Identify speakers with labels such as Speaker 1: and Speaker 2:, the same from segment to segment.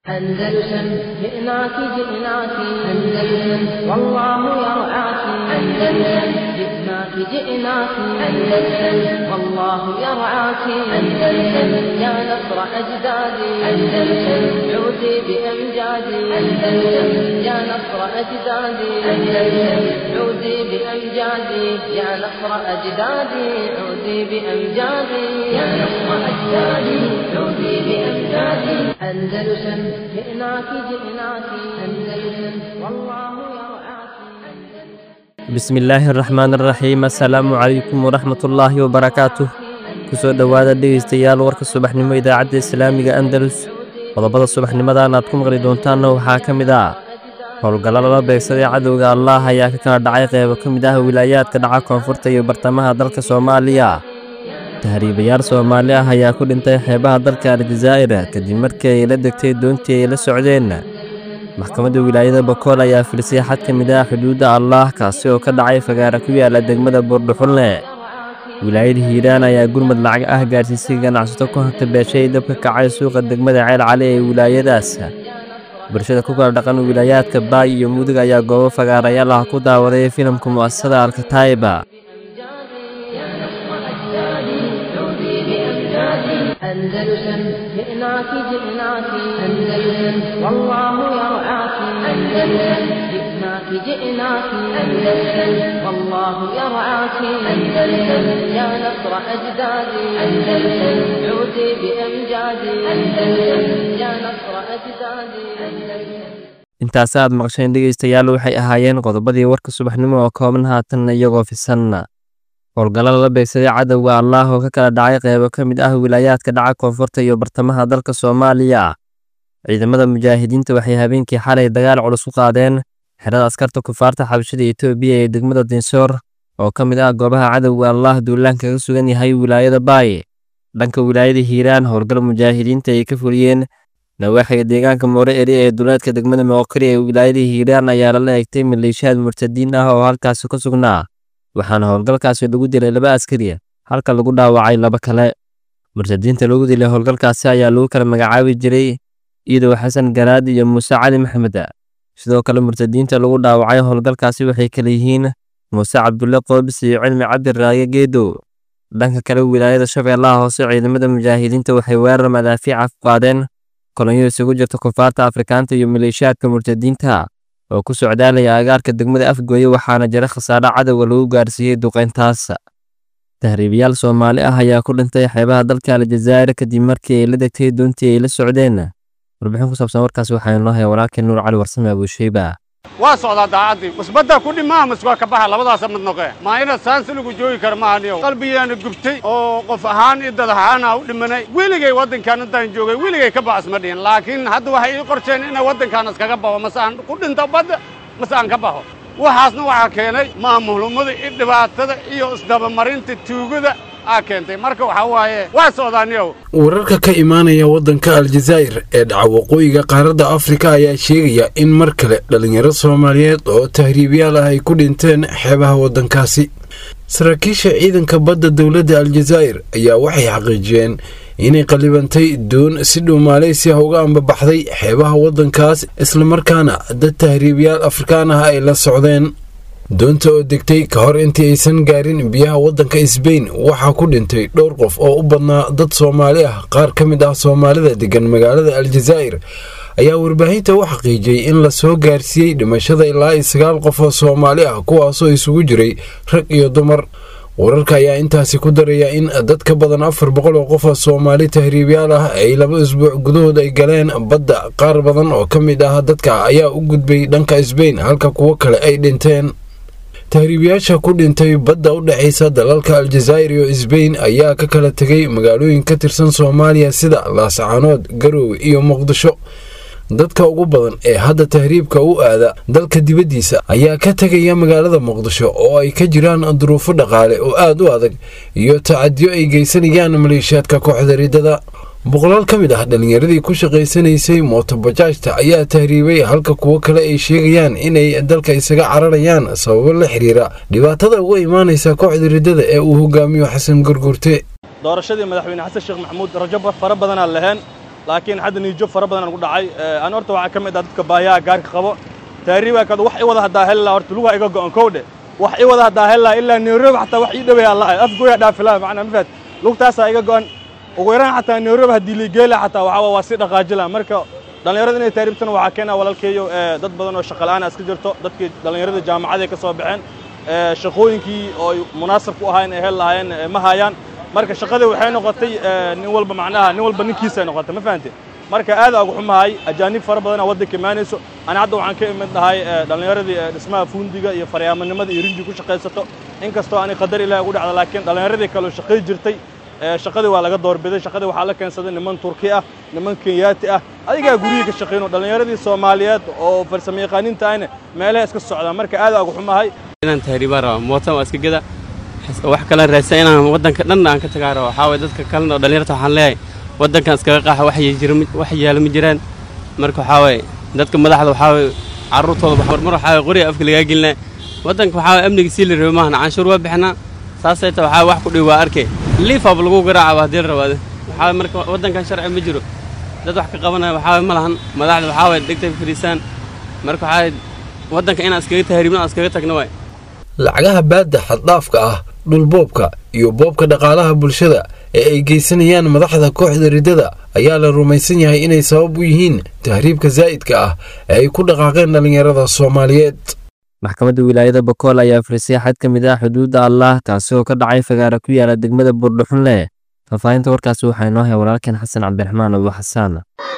Speaker 1: أندلسن جئناك جئناك أندلسن والله يرعاك أندلسن جئناك جئناك أندلسن والله يرعاك أندلسن يا نصر أجدادي أندلسن عودي بأمجادي أندلسن يا نصر أجدادي أندلسن عودي بأمجادي يا نصر أجدادي عودي بأمجادي يا نصر أجدادي عودي بأمجادي أندلسن جئناك جئناك أندلسن والله يرعاك
Speaker 2: bismi illaahi araxmaan araxiim assalaamu calaykum waraxmatullaahi wabarakaatuh kusoo dhowaada dhegaystayaal warka subaxnimo idaacadda islaamiga andalus qodobada subaxnimadan aad ku maqli doontaanna waxaa ka mid ah howlgallo lala beegsaday cadowga allaah ayaa ka kala dhacay qeybo ka mid ah wilaayaadka dhaca koonfurta iyo bartamaha dalka soomaaliya tahriibayaal soomaali ah ayaa ku dhintay xeebaha dalka aljazaa'ir kadib markii ay la degtay doontii ay la socdeen maxkamadda wilaayada bokool ayaa filisay xad ka mid ah xuduudda allaah kaasi oo ka dhacay fagaara ku yaala degmada buurdhuxulne wilaayada hiiraan ayaa gurmad lacag ah gaarsiisay ganacsato ku hanta beeshay dabka kacay suuqa degmada ceel cali ee wilaayadaas bulshada ku kala dhaqan wilaayaadka baay iyo mudug ayaa goobo fagaarayaal ah ku daawaday filimka mu'asasada alkataa'iba
Speaker 1: أندلسن جئناك جئناك أندلسن والله يرعاك أندلسن جئناك جئناك أندلسن والله يرعاك أندلسن يا نصر أجدادي أندلسن عودي بأمجادي أندلسن يا نصر أجدادي أندلسن
Speaker 2: intaasi aad maqsheen dhegaystayaal waxay ahaayeen qodobadii warka subaxnimo oo kooban haatanna iyagoo fisanna howlgallo lala beegsaday cadowga allaah oo ka kala dhacay qeybo ka mid ah wilaayaadka dhaca koonfurta iyo bartamaha dalka soomaaliya ciidamada mujaahidiinta waxay habeenkii xalay dagaal culus u qaadeen xerada askarta kufaarta xabashada etoobiya ee degmada dinsoor oo ka mid ah goobaha cadowga allaah duulaan kaga sugan yahay wilaayada baay dhanka wilaayada hiiraan howlgal mujaahidiinta ay ka fuliyeen nawaaxiga deegaanka moore eri ee duleedka degmada moqori ee wilaayada hiiraan ayaa lala egtay maleeshiyaad murtadiin ah oo halkaasi ku sugnaa waxaana howlgalkaasi lagu dilay laba askari halka lagu dhaawacay laba kale murtadiinta lagu dilay howlgalkaasi ayaa lagu kala magacaabi jiray iidow xasan garaad iyo muuse cali maxmed sidoo kale murtadiinta lagu dhaawacay howlgalkaasi waxay kale yihiin muuse cabdulle qoobis iyo cilmi cabdi raage geedow dhanka kale wilaayada shabeellaha hoose ciidamada mujaahidiinta waxay weerar madaafiica ku qaadeen kolonyo isugu jirta kufaarta afrikaanta iyo maleeshiyaadka murtadiinta oo ku socdaalaya agaarka degmada afgooye waxaana jira khasaare cadowga lagu gaarsiiyey duqeyntaas tahriibayaal soomaali ah ayaa ku dhintay xeebaha dalka aljazaa'ir kadib markii ay la degtay doontii ay la socdeen warbixin ku saabsan warkaas waxaa inoo haya walaalkeen nuur cali warsame abuusheyba
Speaker 3: waa socdaa daacaddii musbadda ku dhimaa maswaa ka baxa labadaasa mid noqee maa inaad saansi lagu joogi kara maahaniyo qalbigaana gubtay oo qof ahaan iyo dad ahaana u dhimanay weligay waddankaan intaan joogay weligay ka baxas ma dhihin laakiin hadda waxay ii qorsheen inay waddankaan iskaga baxo mase aan ku dhinto badda mase aan ka baxo waxaasna waxaa keenay maamulnimada iyo dhibaatada iyo isdabamarinta tuugada aa keentay marka waxaa waaye waa socdaaniyow
Speaker 4: wararka ka imaanaya waddanka aljazaa'ir ee dhaca waqooyiga qaaradda afrika ayaa sheegaya in mar kale dhallinyaro soomaaliyeed oo tahriibyaal ah ay ku dhinteen xeebaha waddankaasi saraakiisha ciidanka badda dowladda aljazaa'ir ayaa waxay xaqiijiyeen inay qallibantay doon si dhow maaleysiya uga ambabaxday xeebaha waddankaas islamarkaana dad tahriibyaal afrikaan ah ay la socdeen doonta oo degtay ka hor intii aysan gaarin biyaha waddanka sbain waxaa ku dhintay dhowr qof oo u badnaa dad soomaali ah qaar ka mid ah soomaalida degan magaalada aljazaa'ir ayaa warbaahinta u xaqiijiyey in la soo gaarsiiyey dhimashada ilaa iyo sagaal qof oo soomaali ah kuwaasoo isugu jiray rag iyo dumar wararka ayaa intaasi ku daraya in dad ka badan afar boqol oo qof oo soomaali tahriibyaal ah ay laba isbuuc gudahood ay galeen badda qaar badan oo ka mid ah dadka ayaa u gudbay dhanka sbain halka kuwo kale ay dhinteen tahriibayaasha ku dhintay badda u dhexaysa dalalka aljazaa'ir iyo sbain ayaa ka kala tegay magaalooyin ka tirsan soomaaliya sida laascaanood garoowe iyo muqdisho dadka ugu badan ee hadda tahriibka u aada dalka dibaddiisa ayaa ka tegaya magaalada muqdisho oo ay ka jiraan duruufo dhaqaale oo aad u adag iyo tacadiyo ay geysanayaan maleeshiyaadka kooxda riddada boqolaal ka mid ah dhallinyaradii ku shaqaysanaysay mootobajaajta ayaa tahriibay halka kuwo kale ay sheegayaan inay dalka isaga cararayaan sababo la xiriira dhibaatada uga imaanaysa kooxda riddada ee uu hogaamiyo xasan gurgurte
Speaker 5: doorashadii madaxweyne xasan sheekh maxamuud rajo fara badanaa laheen laakiin hadda niijo fara badan aan ku dhacay aan horta waxaa ka mid ah dadka baayaha gaarka qabo taariibaa kada wax i wada haddaa heli laha horta lugaha iga go'an kowdhe wax i wada haddaa heli laha ilaa nairobi xataa wax ii dhawaya lahay afgooya dhaafilaha macnaa mafaad lugtaasaa iga go'an ugu yaraan xataa nairobi haddii liigeela xataa waxaa waa si dhaqaaji laha marka dhallinyarada inay taariibtana waxaa keena walaalkeeyo dad badan oo shaqa la'aan iska jirto dadkii dhallinyarada jaamacaday ka soo baxeen shaqooyinkii oo ay munaasab ku ahaayeen ay heli lahaayeen ma hayaan marka shaqadii waxay noqotay nin walba macnaha nin walba ninkiisay noqotay ma fahante marka aad ugu xumahay ajaanib fara badan oo waddanka imaanayso ana hadda waxaan ka imid nahay dhallinyaradii dhismaha fuundiga iyo faryaamanimada iyo rinji ku shaqaysato inkastoo aanay qadar ilaahi ugu dhacda laakiin dhallinyaradii kale oo shaqay jirtay shaqadii waa laga doorbiday shaqadii waxaa la keensaday niman turki ah niman kenyaati ah adigaa guryihii ka shaqayno dhallinyaradii soomaaliyeed oo farsamo yaqaaniinta ahna meelaha iska socdaan marka aad ugu xumahay
Speaker 6: inaan tahriibaan raba mootan waa iska geda wax kale raadsan inaan waddanka dhan aan ka tagaa raba waxaa waye dadka kalena oo dhallinyarta waxaan leeyahay waddankan iskaga qaaxa wax yaala ma jiraan marka waxaa waye dadka madaxda waxaa waye carruurtooda mar waxaa waye qoriga afka lagaa gelinaya waddanka waxaa waye amniga sii la rabay maahan canshuur waa bixinaa saasay ta waxaa wax ku dhiw waa arkay liifab lagu garaacaba haddii la rabaade waxaa marka waddankan sharci ma jiro dad wax ka qabanaya waxaa waye ma lahan madaxda waxaa waye degtay fariisaan marka waxaa waddanka inaan iskaga tahriibno aan iskaga tagno waay
Speaker 4: lacagaha baadda xaddhaafka ah dhulboobka iyo boobka dhaqaalaha bulshada ee ay geysanayaan madaxda kooxda riddada ayaa la rumaysan yahay inay sabab u yihiin tahriibka zaa'idka ah ee ay ku dhaqaaqeen dhallinyarada soomaaliyeed
Speaker 2: maxkamadda wilaayada bakool ayaa firisay xad ka mid ah xuduudda allah kaasi oo ka dhacay fagaara ku yaala degmada buurdhuxunle faahfaahinta warkaasi waxaa inoo hay walaalkeen xasan cabdiraxmaan abu xasaan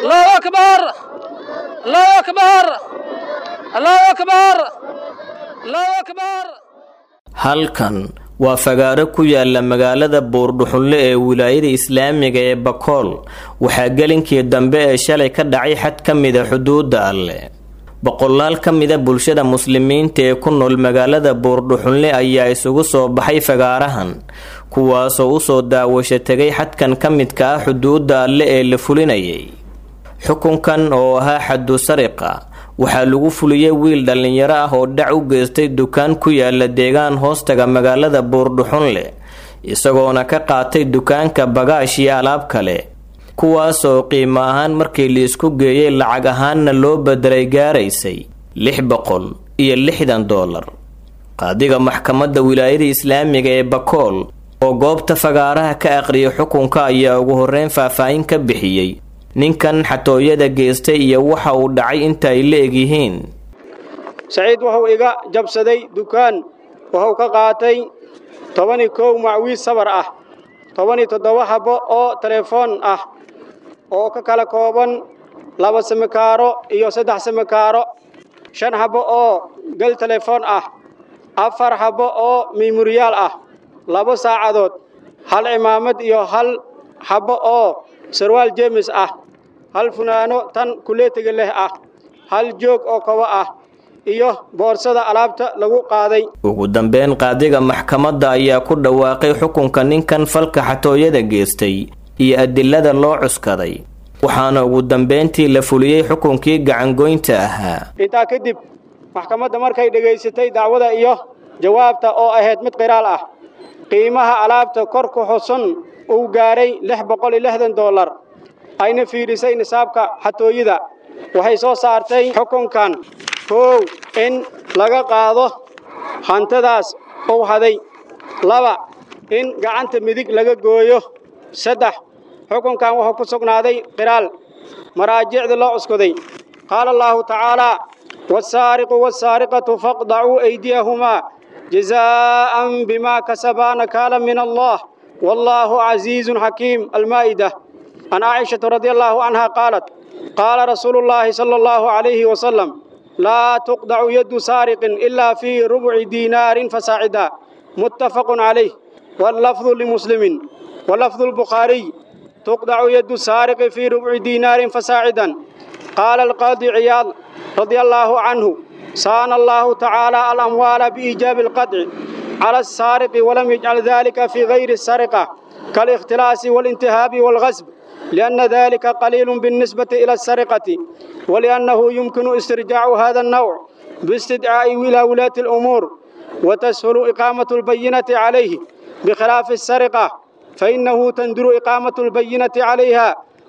Speaker 7: halkan waa fagaaro ku yaala magaalada buurdhuxunle ee wilaayada islaamiga ee bakool waxaa gelinkii dambe ee shalay ka dhacay xad ka mida xuduudda alleh boqolaal ka mida bulshada muslimiinta ee ku nool magaalada buurdhuxunle ayaa isugu soo baxay fagaarahan kuwaasoo usoo daawasho tegay xadkan ka midka ah xuduudda alle ee la fulinayay xukunkan oo ahaa xaddu sariqa waxaa lagu fuliyey wiil dhallinyaro ah oo dhac u geystay dukaan ku yaala deegaan hoostaga magaalada buurdhuxunle isagoona ka qaatay dukaanka bagaash iyo alaab kale kuwaasoo qiimo ahaan markii liisku geeyey lacag ahaanna loo bedelay gaaraysay lix boqol iyo lixdan doolar qaadiga maxkamadda wilaayada islaamiga ee bakool oo goobta fagaaraha ka aqriyay xukunka ayaa ugu horreyn faahfaahin ka bixiyey ninkan xatooyada geystay iyo waxa uu dhacay inta ay la egyihiin
Speaker 8: saciid wuxuu iga jabsaday dukaan wuxuu ka qaatay tobani kow macwiis sabar ah tobani toddoba habbo oo telefoon ah oo ka kala kooban laba samikaaro iyo saddex samikaaro shan habbo oo gel telefoon ah afar habbo oo miimuriyaal ah laba saacadood hal cimaamad iyo hal habbo oo sarwaal jeemis ah hal funaano tan kuleetiga leh ah hal joog oo kobo ah iyo boorsada alaabta lagu qaaday
Speaker 7: ugu dambeyn qaadiga maxkamadda ayaa ku dhawaaqay xukunka ninkan falka xatooyada geystay iyo adilada loo cuskaday waxaana ugu dambeyntii la fuliyey xukunkii gacangoynta ahaa
Speaker 8: intaa kadib maxkamadda markay dhegaysatay dacwada iyo jawaabta oo ahayd mid qiraal ah qiimaha alaabta kor ku xusun uu gaaray lix boqol iyo lixdan dollar ayna fiidhisay nisaabka xatooyada waxay soo saartay xukunkan koow in laga qaado hantadaas uu haday laba in gacanta midig laga gooyo saddex xukunkan wuxuu ku sugnaaday qiraal maraajicda loo cuskuday qaala allaahu tacaalaa wasaariqu wasaariqatu faqdacuu aydiyahumaa jazaa'an bimaa kasabaa nakaala min allah wallaahu casiizun xakiim almaa'ida عن عائشة رضي الله عنها قالت قال رسول الله صلى الله عليه وسلم لا تقطع يد سارق إلا في ربع دينار فساعدا متفق عليه واللفظ لمسلم ولفظ البخاري تقطع يد سارق في ربع دينار فساعدا قال القاضي عياض رضي الله عنه صان الله تعالى الأموال بإيجاب القطع على السارق ولم يجعل ذلك في غير السرقة كالاختلاس والانتهاب والغصب لأن ذلك قليل بالنسبة إلى السرقة ولأنه يمكن استرجاع هذا النوع باستدعاء إلى ولاة الأمور وتسهل إقامة البينة عليه بخلاف السرقة فإنه تندر إقامة البينة عليها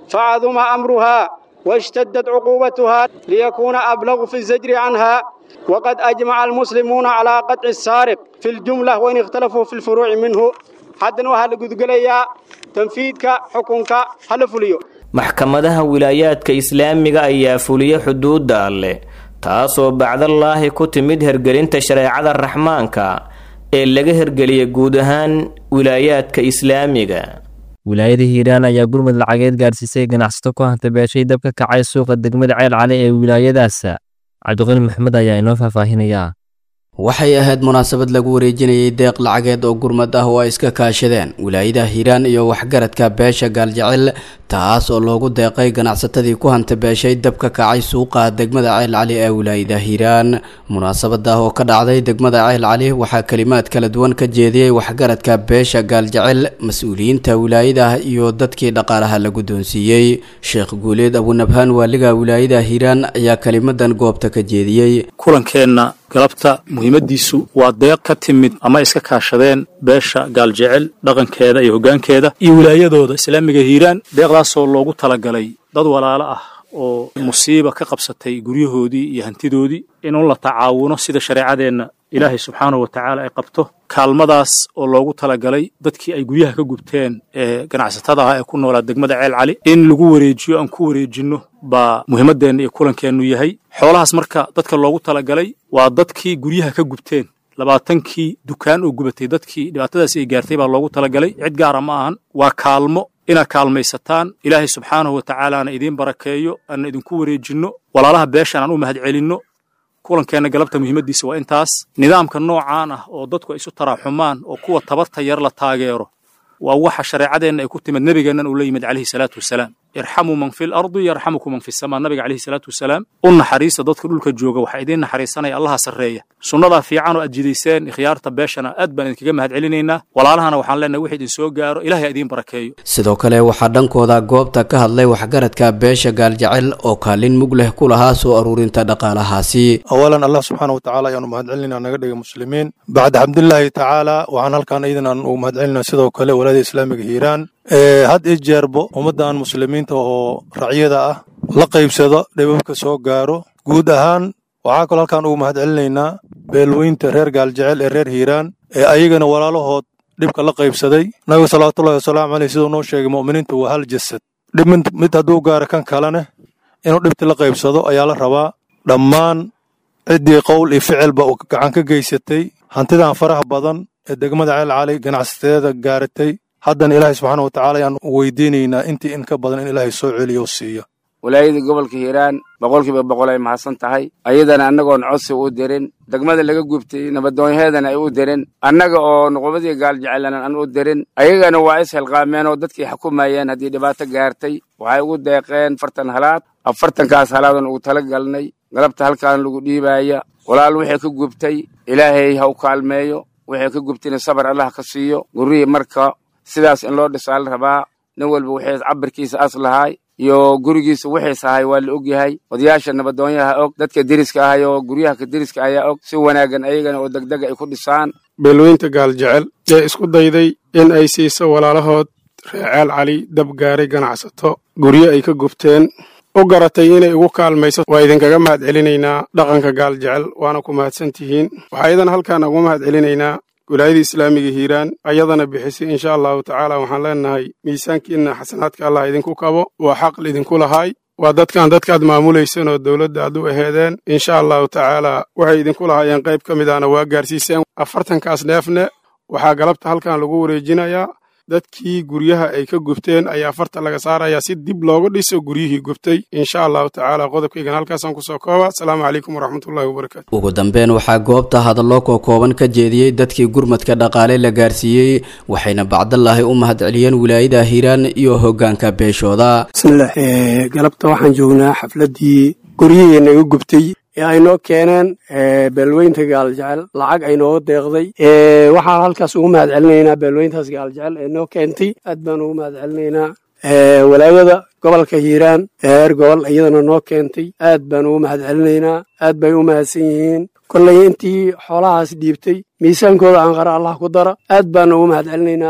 Speaker 8: فعظم أمرها واشتدت عقوبتها ليكون أبلغ في الزجر عنها وقد أجمع المسلمون على قطع السارق في الجملة وإن اختلفوا في الفروع منه حدنا وهل قد قليا تنفيذك حكمك هل فليو
Speaker 7: maxkamadaha wilaayaadka islaamiga ayaa fuliya xuduudda alleh taasoo bacdallaahi ku timid hergelinta shareecada raxmaanka ee laga hergeliyay guud ahaan wilaayaadka islaamiga
Speaker 2: wilaayada hiiraan ayaa gurmud lacageed gaarsiisay ganacsato ku hanta beeshay dab ka kacay suuqa degmada ceel cali ee wilaayadaas cabdiqani maxmed ayaa inoo faahfaahinaya
Speaker 9: waxay ahayd munaasabad lagu wareejinayay deeq lacageed oo gurmad ah oo ay iska kaashadeen wilaayada hiiraan iyo waxgaradka beesha gaaljecel taas oo loogu deeqay ganacsatadii ku hanta beeshay dab ka kacay suuqa degmada ceel cali ee wilaayada hiiraan munaasabada oo ka dhacday degmada ceel cali waxaa kalimaad kala duwan ka jeediyey waxgaradka beesha gaaljecel mas-uuliyiinta wilaayada iyo dadkii dhaqaalaha la guddoonsiiyey sheekh guuleed abunabhaan waaliga wilaayada hiiraan ayaa kelimadan goobta ka jeediyey
Speaker 10: kulankeenna galabta muhiimadiisu waa deeq ka timid ama iska kaashadeen beesha gaaljecel dhaqankeeda iyo hoggaankeeda iyo wilaayadooda islaamiga hiiraan deeqdaasoo loogu talagalay dad walaalo ah oo musiiba ka qabsatay guryahoodii iyo hantidoodii inuu la tacaawuno sida shareecadeenna ilaahay subxaanahu wa tacaala ay qabto kaalmadaas oo loogu talagalay dadkii ay guryaha ka gubteen ee ganacsatada ah ee ku noolaa degmada ceel cali in lagu wareejiyo aan ku wareejinno baa muhiimaddeenna iyo kulankeennu yahay xoolahaas marka dadka loogu talagalay waa dadkii guryaha ka gubteen labaatankii dukaan oo gubatay dadkii dhibaatadaasi ay gaartay baa loogu talagalay cid gaara ma ahan waa kaalmo inaad kaalmaysataan ilaahay subxaanahu wa tacaalaana idiin barakeeyo aanna idinku wareejinno walaalaha beeshan aan u mahadcelinno kulankeenna galabta muhiimaddiisa waa intaas nidaamka noocaan ah oo dadku ay isu taraaxumaan oo kuwa tabarta yar la taageero waa waxa shareecadeenna ay ku timid nebigeennan uu la yimid calayhi salaatu wasalaam irxamuu man fi lardi yarxamukum man fi samaa nabiga calayhi salaatu wasalaam u naxariista dadka dhulka jooga waxaa idiin naxariisanaya allaha sarreeya sunnadaa fiican oo aad jidayseen ikhyaarta beeshana aad baan idinkaga mahad celinaynaa walaalahana waxaan leenahay wixii idin soo gaaro ilahay idiin barakeeyo
Speaker 9: sidoo kale waxaa dhankooda goobta ka hadlay waxgaradka beesha gaaljecel oo kaalin mug leh ku lahaa soo aruurinta dhaqaalahaasi
Speaker 11: awalan allah subxaana wa tacaala ayaanu mahad celinaa naga dhigay muslimiin bacda xamdulilaahi tacaala waxaan halkan iidan aan ugu mahad celinaa sidoo kale walaada islaamiga hiiraan had i jeerbo ummaddan muslimiinta oo racyada ah la qaybsado dhibabka soo gaaro guud ahaan waxaa kaloo halkaan ugu mahad celinaynaa beelweynta reer gaaljecel ee reer hiiraan ee ayagana walaalahood dhibka la qaybsaday nabiga salawaatullahi wasalaamu caleyh siduu noo sheegay mu'miniintu waa hal jasad dhib mid hadduu gaaro kan kalene inuu dhibti la qaybsado ayaa la rabaa dhammaan ciddii qowl iyo ficilba uu gacan ka geysatay hantidan faraha badan ee degmada ceel cali ganacsateeda gaaratay haddana ilaahay subxaana wa tacaala ayaan weydiinaynaa intii in ka badan in ilaahay soo celiyo o siiyo
Speaker 12: walaayada gobolka hiiraan boqolkiiba boqol ay mahadsan tahay ayadana annagoon codsi u dirin degmada laga gubtay nabadoonyaheedana ay u dirin annaga oo nuqubadii gaaljecelan aan u dirin ayagana waa is hilqaameen oo dadkii xukumayeen haddii dhibaato gaartay waxay ugu deeqeen afartan halaad afartankaas halaadan ugu tala galnay galabta halkaan lagu dhiibaaya walaal wixii ka gubtay ilaahay ha u kaalmeeyo wixii ka gubtayna sabar allah ka siiyo gurrihii marka sidaas in loo dhisaa la rabaa nin walba wixii cabirkiisa as lahaay iyo gurigiisa wixiis ahay waa la og yahay odayaasha nabadoonyaha og dadka deriska ahay oo guryaha ka deriska ayaa og si wanaaggan ayagana oo degdega ay ku dhisaan
Speaker 13: beelweynta gaaljecel ee isku dayday in ay siiso walaalahood reeceel cali dab gaaray ganacsato guryo ay ka gubteen u garatay inay ugu kaalmayso waa idinkaga mahad celinaynaa dhaqanka gaaljecel waana ku mahadsan tihiin waxaa iyadana halkaan ugu mahad celinaynaa wilaayada islaamiga hiiraan ayadana bixisay insha allahu tacaala waxaan leenahay miisaankiinna xasanaadka allah idinku kabo waa xaq idinku lahaay waa dadkan dadkaad maamulaysan oo dowladda aad u aheedeen insha allahu tacaala waxay idinku lahaayeen qayb ka mid ahna waa gaarsiiseen afartankaas neefne waxaa galabta halkan lagu wareejinayaa dadkii guryaha ay ka gubteen ayaa farta laga saarayaa si dib loogu dhiso guryihii gubtay insha allahu tacaala qodobkaygan halkaasaan kusoo kooba asalaamu calaykum waraxmatullahi wabarakaatu
Speaker 9: ugu dambeyn waxaa goobta hadallo kookooban ka jeediyey dadkii gurmadka dhaqaale la gaarsiiyey waxayna bacdallaahi u mahad celiyeen wilaayada hiiraan iyo hoggaanka beeshooda
Speaker 14: bismillaah galabta waxaan joognaa xafladdii guryihii naga gubtay ee ay noo keeneen beelweynta gaaljecel lacag ay nooga deeqday waxaan halkaas ugu mahad celinaynaa beelweyntaas gaaljecel ee noo keentay aad baan ugu mahad celinaynaa walaayada gobolka hiiraan ee heer gobol iyadana noo keentay aad baan ugu mahad celinaynaa aad bay u mahadsan yihiin kollay intii xoolahaas dhiibtay miisaankooda aan qara allah ku dara aad baan ugu mahad celinaynaa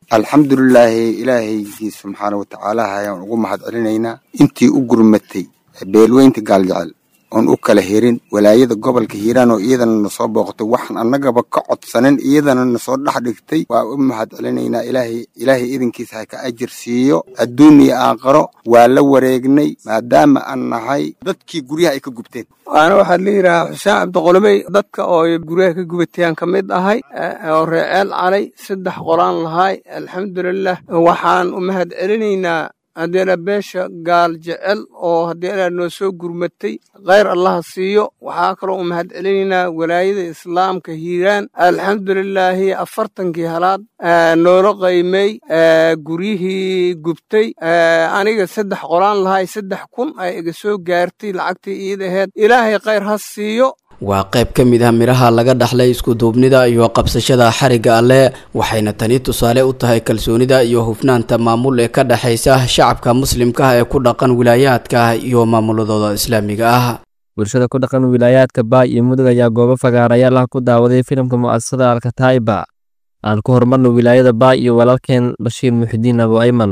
Speaker 15: alxamdulilaahi ilaahaygiis subxaana watacaala ayaan ugu mahad celinaynaa intii u gurmatay beelweynta gaaljecel oon u kala herin walaayada gobolka hiiraan oo iyadana nasoo booqatay waxaan annagaba ka codsanin iyadana nasoo dhex dhigtay waa u mahad celinaynaa ilaahay ilaahay idinkiisa ha ka ajir siiyo adduun iyo aakharo waa la wareegnay maadaama aan nahay dadkii guryaha ay ka gubteen
Speaker 16: waana waxaa la yidhaahaa xuseen cabdiqolomey dadka oo guryaha ka gubatayaan ka mid ahay oo reeceel calay saddex qolaan lahay alxamdulilah waxaan u mahad celinaynaa haddeena beesha gaal jecel oo haddeena noo soo gurmatay khayr allaha siiyo waxaa kaloo u mahad celinaynaa walaayada islaamka hiiraan alxamdulilaahi afartankii halaad noola qaymay guryihii gubtay aniga saddex qolaan lahay saddex kun ay iga soo gaartay lacagtii iid aheed ilaahay khayr ha siiyo
Speaker 9: waa qayb ka mid ah midhaha laga dhaxlay iskuduubnida iyo qabsashada xarigga alleh waxayna tani tusaale u tahay kalsoonida iyo hufnaanta maamul ee ka dhexaysa shacabka muslimka ah ee ku dhaqan wilaayaadka iyo maamuladooda islaamiga ah
Speaker 2: bulshada ku dhaqan wilaayaadka baay iyo mudug ayaa goobo fagaarayaal ah ku daawaday filimka mu'asasada alkataiba aan ku horumarno wilaayada baay iyo walaalkeen bashiir muxidiin abu ayman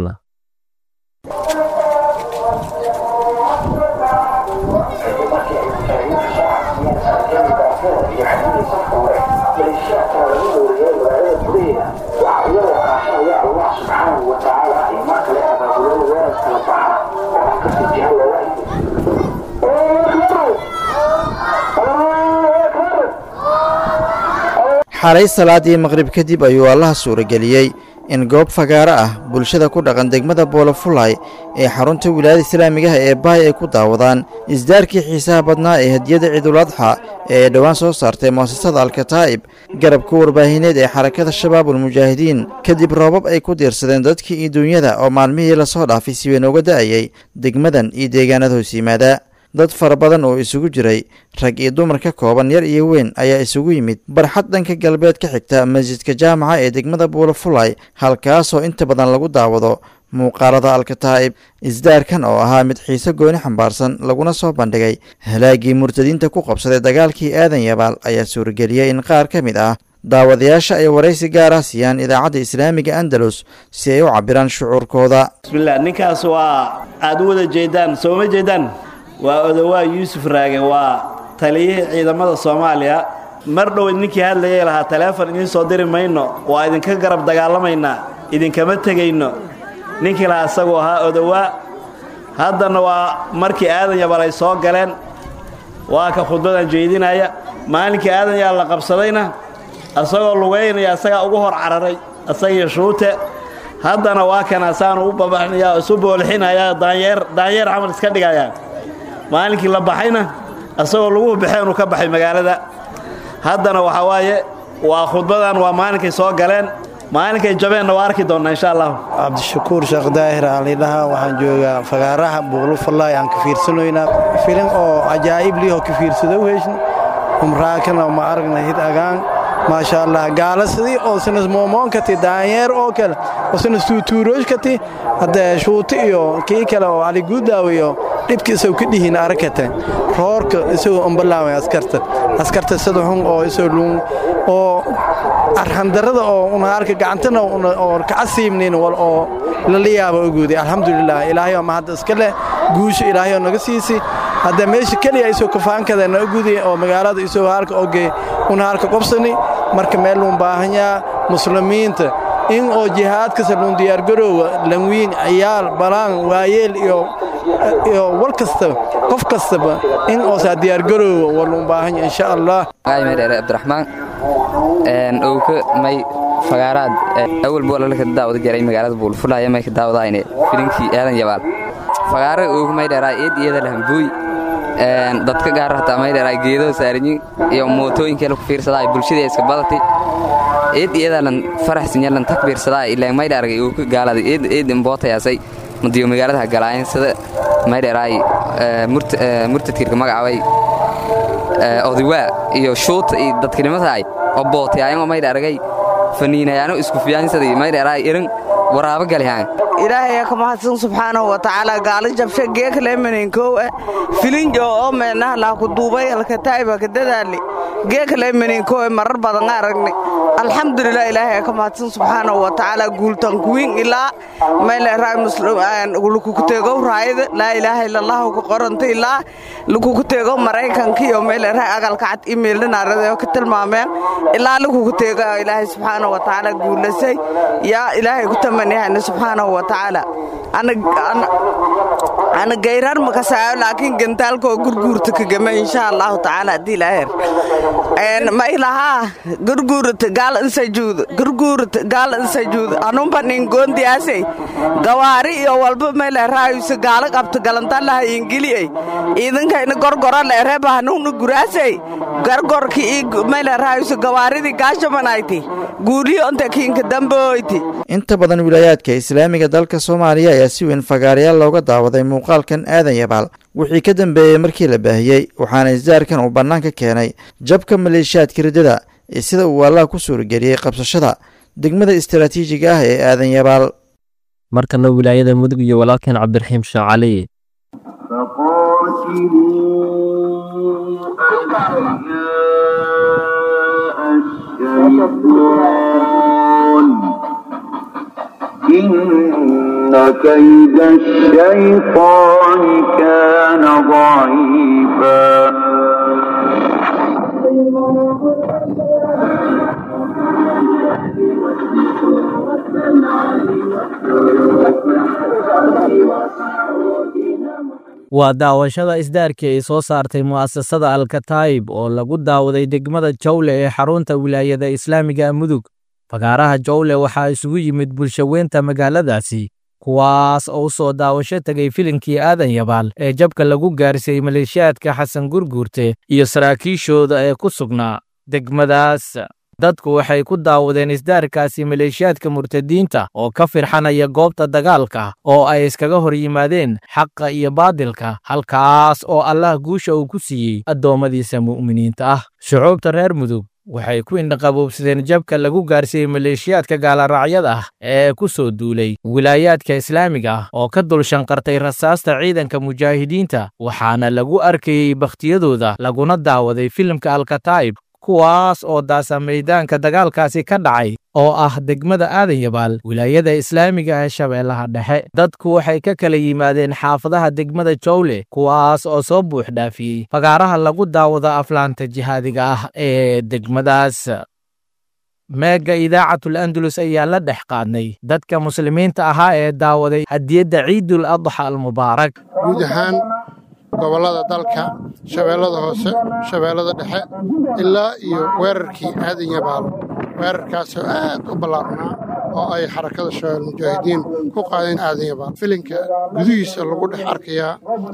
Speaker 17: xalay salaadii maqrib kadib ayuu allaha suurageliyey in goob fagaaro ah bulshada ku dhaqan degmada boolofulay ee xarunta wilaayada islaamigaha ee baay ay ku daawadaan isdaarkii xiisaha badnaa ee hadiyada ciiduladxa ee ay dhowaan soo saartay mu'asasada alkataa'ib garabka warbaahineed ee xarakada shabaabulmujaahidiin kadib roobab ay ku diirsadeen dadkii iyo duunyada oo maalmihii lasoo dhaafay si weyn uga da'ayay degmadan iyo deegaanada hoos yimaada dad fara badan oo isugu jiray rag iyo dumar ka kooban yar iyo weyn ayaa isugu yimid barxad dhanka galbeed ka xigta masjidka jaamaca ee degmada buulafulay halkaasoo inta badan lagu daawado muuqaalada alkataa'ib isdaarkan oo ahaa mid xiise gooni xambaarsan laguna soo bandhigay halaagii murtadiinta ku qabsaday dagaalkii aadan yabaal ayaa suurageliyey in qaar ka mid ah daawadayaasha ay waraysi gaar ah siiyaan idaacadda islaamiga andalus si ay u cabiraan shucuurkooda
Speaker 18: bismillaah ninkaas waa aad u wada jeedaan sooma jeedaan waa odowaa yuusuf raage waa taliyihii ciidamada soomaaliya mar dhow ninkii hadlayay lahaa taleefon idiin soo diri mayno waa idinka garab dagaalamaynaa idinkama tegayno ninkii lahaa isaguu ahaa odowaa haddana waa markii aadan yabal ay soo galeen waa ka khudbadan jeedinaya maalinkii aadan yaa la qabsadayna isagoo lugaynaya isagaa ugu hor cararay isagii shuute haddana waa kana saanu u babaxnaya oo isu boolixinaya daanyeer daanyeer camal iska dhigaya maalinkii la baxayna isagoo lagu baxeen uu ka baxay magaalada haddana waxaa waaye waa khudbadan waa maalinkay soo galeen maalinkay jabeenna waa arki doonnaa insha allah
Speaker 19: cabdishakuur sheekh daahir aalidhaha waxaan joogaa fagaaraha buuqlufallay aan ka fiirsanoynaa filim oo cajaa'ib liihoo ka fiirsado heshn umraakana ma aragna hid agaan maasha allah gaala sidii oo sinas moomoonkati daanyeer oo kale oo sinas tuutuurooshkati haddee shuuti iyo kii kale oo caliguudaaw iyo dhibka isagoo ka dhihiin arakate roorka isagoo umbalaaway askarta askarta sida xun oo isoo luun oo arxandarrada oo una arka gacantana oo kacasiibnin wal oo lala yaaba oguuday alxamdulilah ilaahay oo mahadda iska leh guusha ilaahay oo naga siisi hadda meesha keliya isoo kafaankada na oguday oo magaalada isoo halka oge una halka qobsani marka meel luun baahanyaa muslimiinta in oo jihaadkasa luun diyaargaroowa lanwiin ciyaal balaan waayeel iyo iyo wal kastaba qof kastaba in oosaa diyaargaroowa waa luun baahanya insha allah
Speaker 20: dheere cabdiraxmaan owka may fagaaraad awal boolalka daawada jaray magaalada buulfulaya may ka daawadayne filinkii aadan yabaal fagaara owka may dheeraa eed iyada lahambuuy dadka gaar hataa may dheeraa geedo saaranyi iyo mootooyinkeela ku fiirsadaa bulshada iska badatay eed iyadalan faraxsinyalan takbiirsadaa ilaa may dheeragay owka gaalada eed eed imbootayaasay madiyo magaalada galaayen sida may dheeraay murtadkirka magacaabay odawaa iyo shuuta iyo dadkinimadaay oo bootayaayan may dheeragay faniinayaano isku fiyaansadii may dheeraay irin waraabo galihaan
Speaker 21: ilaahay ka mahadsan subxaanahu wa tacaala gaala jabsha geekaleemanin kow ah filinjo oo meenaha laa ku duubay alkataa'iba ka dadaali geekale meninkooy marar badan aragni alxamdulilah ilaahay ka mahadsan subxaanahu wa tacaala guultan kuwiin ilaa meyle raay lukukuteegow raayada laa ilaaha illallahu ku qoranta ilaa lukukuteegow maraykanka iyo meyle raay agalka cad imeeldhanaaradayo ka tilmaameen ilaa lukukuteego ilaahay subxaanahu wa tacaala guulasay yaa ilaahay ku tamaniyahayna subxaanahu wa tacaala ana gayrar makasaayo laakiin gantaalkoo gurguurta kagama insha allahu tacaala haddii ilaaher ma ilahaa gurguurta gaal insajuud gurguurta gaal insajuud anumba ningoondiyaasey gawaari iyo walba meyle raayusa gaala qabta galantalaha ingiliyey iidankayna gorgora leereba hanuuna guraasey gargorki ii meyle raayusa gawaaridii gaashamanayti guuliyo onta kiinka damboyti
Speaker 17: inta badan wilaayaadka islaamiga dalka soomaaliya ayaa si weyn fagaarayaal looga daawaday muuqaalkan aadan yabaal wixii ka dambeeyey markii la baahiyey waxaana isdaarkan uu bannaanka keenay jabka maleeshiyaadka riddada ee sida uu allaha ku suurageliyey qabsashada degmada istaraatiijiga ah ee aadan yabaal
Speaker 2: markana wilaayada mudug iyo walaalkeen cabdiraxiim sheekh cali
Speaker 1: إن كيد الشيطان كان ضعيفا
Speaker 22: waa daawashada isdaarkii ay soo saartay mu'asasada alkataayib oo lagu daawaday degmada jawle ee xarunta wilaayada islaamiga mudug fagaaraha jawle waxaa isugu yimid bulshaweynta magaaladaasi kuwaas oo u soo daawasho tegay filinkii aadan yabaal ee jabka lagu gaarsiiyey maleeshiyaadka xasan gurguurte iyo saraakiishooda ee ku sugnaa degmadaas dadku waxay ku daawadeen isdaarkaasi maleeshiyaadka murtadiinta oo ka firxanaya goobta dagaalka oo ay iskaga hor yimaadeen xaqa iyo baadilka halkaas oo allah guusha uu ku siiyey addoommadiisa mu'miniinta ah shucuubta reer mudug waxay ku indhaqaboobsadeen jabka lagu gaarsiiyey maleeshiyaadka gaaloraacyada ah ee ku soo duulay wilaayaadka islaamiga ah oo ka dul shanqartay rasaasta ciidanka mujaahidiinta waxaana lagu arkayey bakhtiyadooda laguna daawaday filimka alkataa'ib kuwaas oo daasa maydaanka dagaalkaasi ka dhacay oo ah degmada aadan yabaal wilaayada islaamiga ee shabeellaha dhexe dadku waxay ka kala yimaadeen xaafadaha degmada jowle kuwaas oo soo buux dhaafiyey fagaaraha lagu daawado aflaanta jihaadiga ah ee degmadaas meega idaacatul andalus ayaa la dhex qaadnay dadka muslimiinta ahaa ee daawaday hadiyadda ciidul adxa almubaarak
Speaker 23: guud ahaan gobollada dalka shabeellada hoose shabeellada dhexe ilaa iyo weerarkii aadan yabaalo weerarkaasoo aad u ballaarnaa oo ay xarakada shabeell mujaahidiin ku qaadeen aadan yabaal filinka gudihiisa lagu dhex arkayaa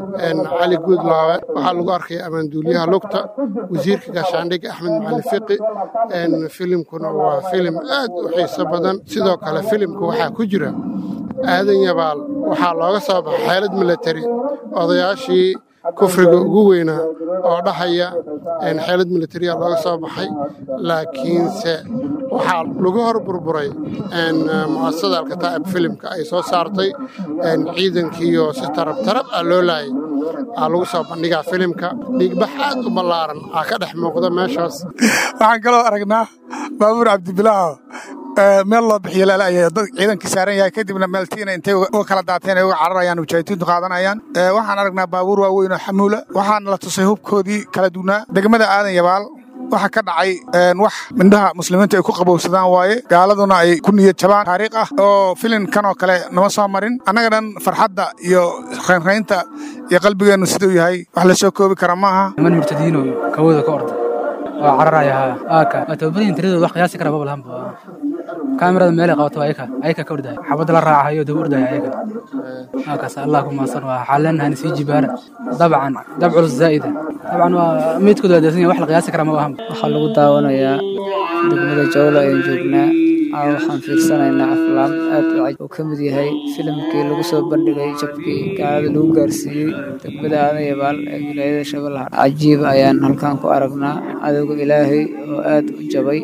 Speaker 23: cali guudlaawe waxaa lagu arkayaa ammaanduuliyaha lugta wasiirka gaashaandhigga axmed macalin fiqi filimkuna waa filim aad u xiiso badan sidoo kale filimka waxaa ku jira aadan yabaal waxaa looga soo baxay xeelad milatari odayaashii kufriga ugu weynaa oo dhahaya xeelad militariya looga soo baxay laakiinse waxaa lagu hor burburay mu'asasada alkataa'ib filimka ay soo saartay ciidankiiyo si tarab tarab ah loo laayay aa lagu soo bandhigaa filimka dhiigbax aad u ballaaran aa ka dhex muuqda meeshaas
Speaker 24: waxaan kaloo aragnaa baabuur cabdibilaaho meel loo bixiyo laalaya dad ciidankii saaran yahay kadibna meeltiina intay uga kala daateen ay uga cararayaan mujaahidiintu qaadanayaan waxaan aragnaa baabuur waaweyn oo xamuula waxaana la tusay hubkoodii kala duwnaa degmada aadan yabaal waxa ka dhacay wax mindhaha muslimiinta ay ku qabowsadaan waaye gaaladuna ay ku niyad jabaan taariikh ah oo filinkan oo kale nama soo marin annaga dhan farxadda iyo raynraynta iyo qalbigeennu siduu yahay wax la soo koobi kara maaha
Speaker 25: niman murtadiino kawooda ka orda oo cararaya aaka waa tababaryin tiradooda wax qiyaasi kara babalahanba kaamirada meelay qabato ayaka ayaka ka ordahay xabadda la raacahayo daba ordaya ayaka halkaas allah ku maasan waa waxaan leenahay sii jibaara dabcan dab culus zaa'ida dabcan waa meydkooda adeesan yahay wax la qiyaasi kara ma ahan
Speaker 26: waxaa lagu daawanayaa degmada jawlo ayaan joognaa waxaan fiirsanaynaa aflaam aad u caj oo ka mid yahay filimkii lagu soo bandhigay jabkii gaalada lagu gaarsiiyey degmada aadan yabaal ee wilaayada shabeellaha cajiib ayaan halkan ku aragnaa adowga ilaahay oo aad u jabay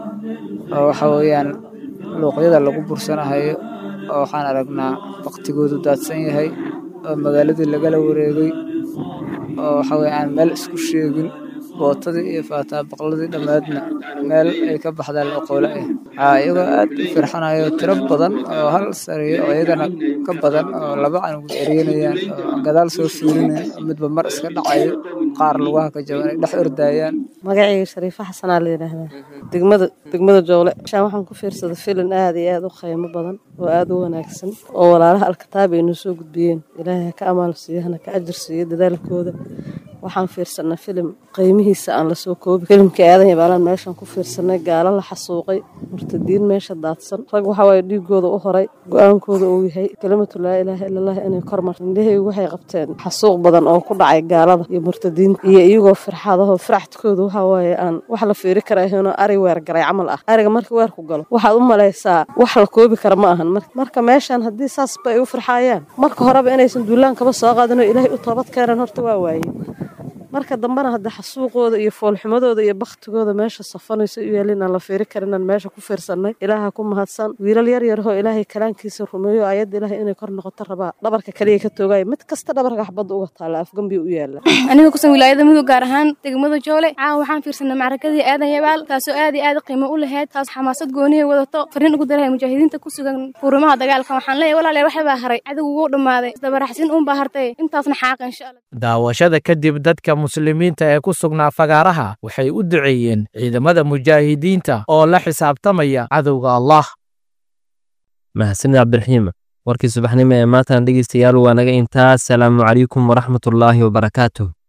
Speaker 26: oo waxa weeyaan luuqyada lagu bursanahayo oo waxaan aragnaa baktigoodu daadsan yahay oo magaaladii lagala wareegay oo waxa weye aan meel isku sheegin bootadii iyo faataa baqladii dhammaadna meel ay ka baxdaan oqoole ah waxaa iyagoo aad u firxanayo tiro badan oo hal sariyo oo iyagana ka badan oo laba canug eryanayaan oo gadaal soo fiirinayaan oo midba mar iska dhacayo qaar lugaha ka jaban ay dhex ordaayaan
Speaker 3: magacayga shariifa xasanaa la yidhaahdaa degmada degmada joole shaan waxaan ku fiirsaday filin aad iyo aad u qiimo badan oo aad u wanaagsan oo walaalaha alkitaab ay noo soo gudbiyeen ilaahay ha ka amaal siiyo hana ka ajar siiyo dadaalkooda waxaan fiirsanay filim qiimihiisa aan lasoo koobi filimkii aadan yabaalaan meeshaan ku fiirsanay gaalo la xasuuqay murtadiin meesha daadsan rag waxa waaye dhiigooda u horay go-aankooda uu yahay kelimatu laa ilaaha illallah inay kormar indhahaygu waxay qabteen xasuuq badan oo ku dhacay gaalada iyo murtadiinta iyo iyagoo firxadaho firxadkooda waxa waaye aan wax la fiiri karaahino ari weer garay camal ah ariga marka weer ku galo waxaad u malaysaa wax la koobi kara ma ahan marka meeshaan haddii saasba ay u firxaayaan marka horeba inaysan duulaankaba soo qaadinoo ilaahay u toobad keenan horta waa waaye marka dambena hadda xasuuqooda iyo foolxumadooda iyo baktigooda meesha safanayso u yaalin aan la fiiri karinaan meesha ku fiirsanay ilaaha ku mahadsan wiilal yar yarhoo ilaahay kalaankiisa rumeeyo ayadda ilaahay inay kor noqoto rabaa dhabarka kaliya ka toogaya mid kasta dhabarka xabadda uga taala afgambi u yaala
Speaker 4: aniga kusan wilaayada mudug gaar ahaan degmada joole caawa waxaan fiirsanay macrakadii aadan yabaal taasoo aad iyo aad qiimo u lahayd taas xamaasad goonihay wadato fariin ugu darahay mujaahidiinta ku sugan furimaha dagaalka waxaan leeyahay walaalayaal waxay baa haray cadow wuu dhammaaday isdabaraxsin uunbaa hartay intaasna xaaqa insha allah
Speaker 22: daawashada kadib dadka muslimiinta ee ku sugnaa fagaaraha waxay u duceeyeen ciidamada mujaahidiinta oo la xisaabtamaya cadowga allah
Speaker 2: mahadsanid cabdiraxiim warkii subaxnimo ee maantana dhegeystayaal waa naga intaas salaamu calaykum waraxmatullaahi wabarakaatuh